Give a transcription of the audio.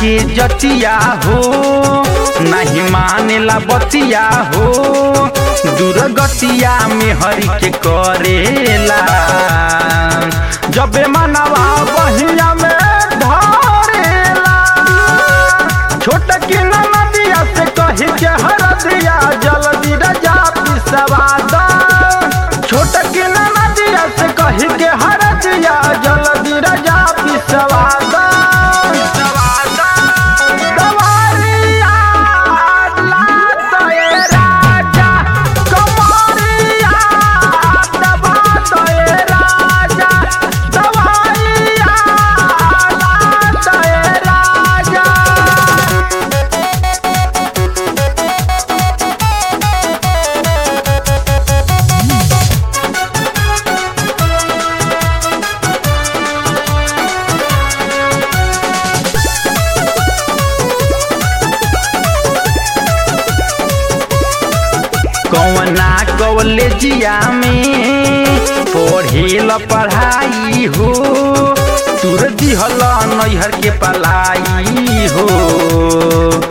के जतिया हो नहीं मानेला बतिया हो दुर्गतिया में हरि के करेला जबे मनवा बहिया में धरेला छोट की नदिया से कही के हर दिया जल्दी रजा पिसवा दा छोट की नदिया से कही के हर दिया जल्दी रजा पिसवा दा दवारिया लात ए राजा, कमरिया दबात ए राजा, दवारिया लात ए राजा। कौना कॉलेजिया में पढ़ेल पढ़ाई हो तुर दिहल नैहर के पलाई हो